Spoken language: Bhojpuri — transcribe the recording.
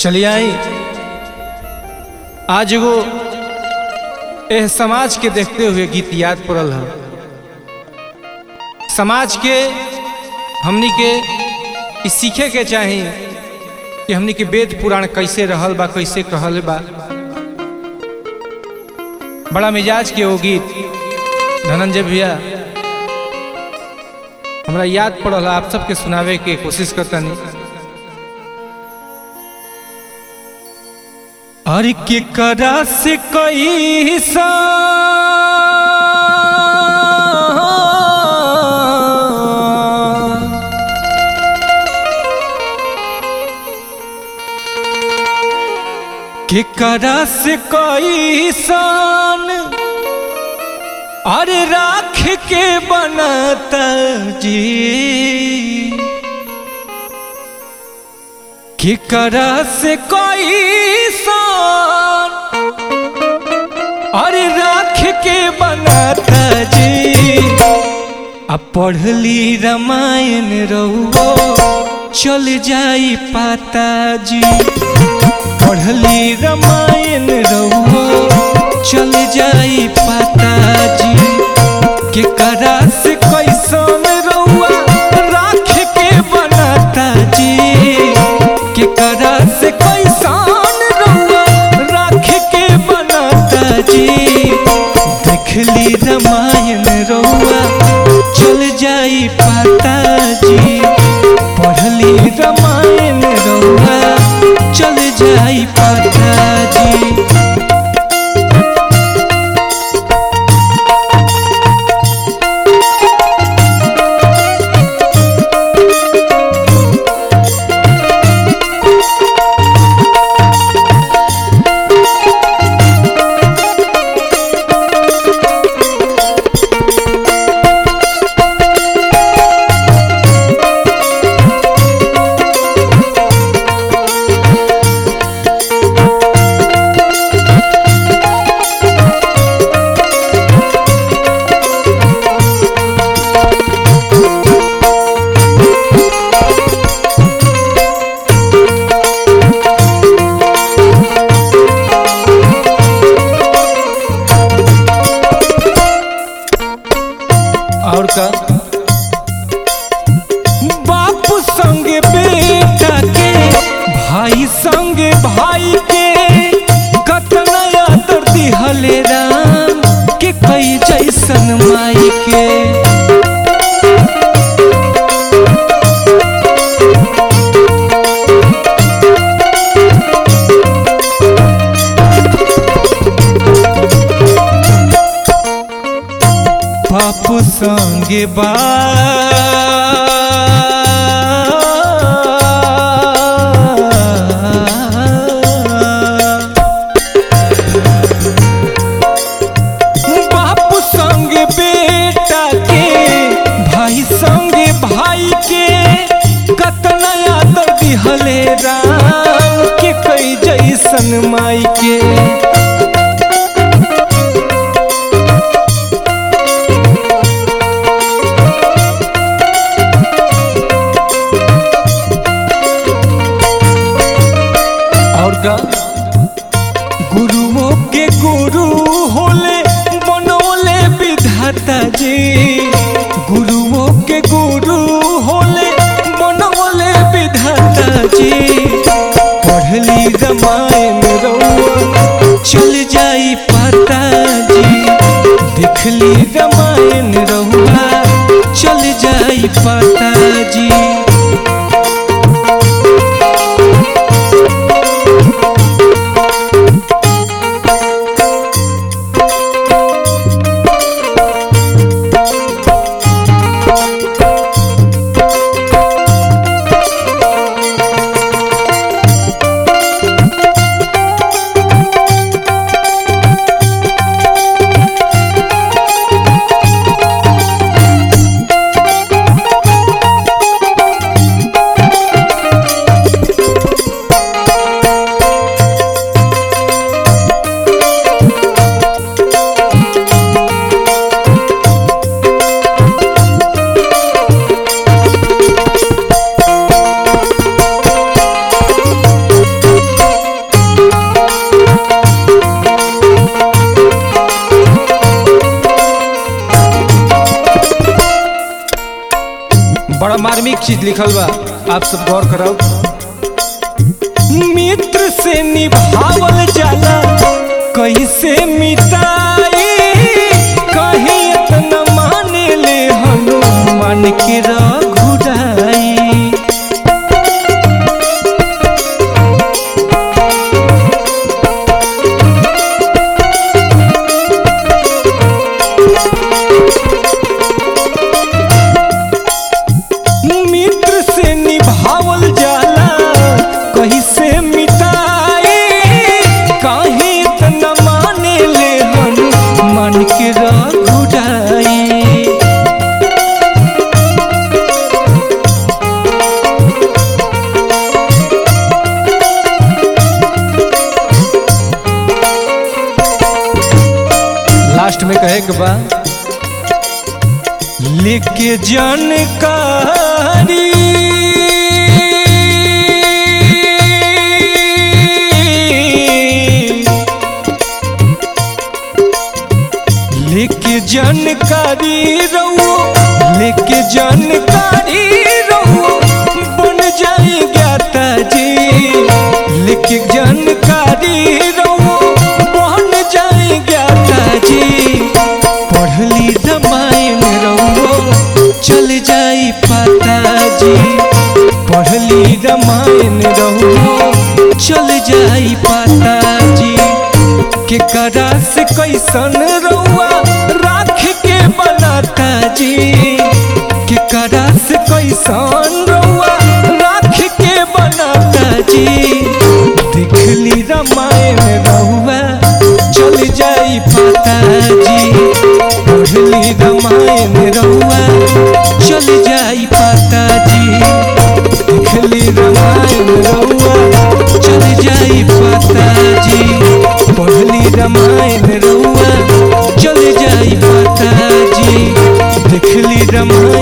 चलिए आई आज एगो एह समाज के देखते हुए गीत याद पड़ल है समाज के हमनी के ई सीखे के चाही कि हमनी के वेद पुराण कैसे रहल बा कैसे कहल बा बड़ा मिजाज के वो गीत धनंजय भैया हमरा याद पड़ल है, आप सबके सुनावे के कोशिश करता नहीं और के करा से कई के करा से कई सान अरे राख के बनता जी कि करा से कोई सान अरे राख के बनाता जी अब पढ़ली रामायण रहो चल जाई पाता जी पढ़ली रामायण रहो चल जाई पाता जी के करा से कैसन रहुआ राख के बनाता जी के करा से कैसन रहुआ राख के बनाता जी देखली रामायण रहुआ चल जाई पाता जी पढ़ली रामायण रहुआ चल जाई पाता जी और का बाप संगे बेटा के भाई संगे भाई के कतना आदर दिहले राम के कई जैसन माई के बाप संगे बा बाप संगे बेटा के भाई संगे भाई के कतना आदर दिहले राम के कई जैसन माई के और का गुरुओं के गुरु होले बनोले विधाता जी गुरुओं के गुरु होले बनोले विधाता जी पढ़ली रामायण रउआ चल जाई पाता जी देखली रामायण रउआ चल जाई पाता जी बड़ा मार्मिक चीज लिखल बा आप सब गौर करब मित्र से निभावल जाला कैसे मिटाई कहीं इतना माने ले हनुमान के रघुराई मित्र से निभावल जाला कहीं से मिटाई काहे इतना माने ले हनुमान के रघुराई लास्ट में कहे के बा लेके जानकारी लेके जानकारी रहो लेके जानकारी रहो बन जाए ज्ञाता जी लेके जानकारी रहो बन जाए ज्ञाता जी पढ़ली रामायण रहो चल जाई पता जी पढ़ली रामायण रहो चल जाई पता जी के करा से कैसन रहुआ राख के बनाता जी के करा से कैसन रहुआ राख के बनाता जी देखली रामायण रहुआ चल जाई पता जी पढ़ली रामायण रहुआ चल जाई पता जी देखली रामायण रहुआ चल जाई पता जी पढ़ली रामायण रहुआ चल जाई पता जी देखली रामायण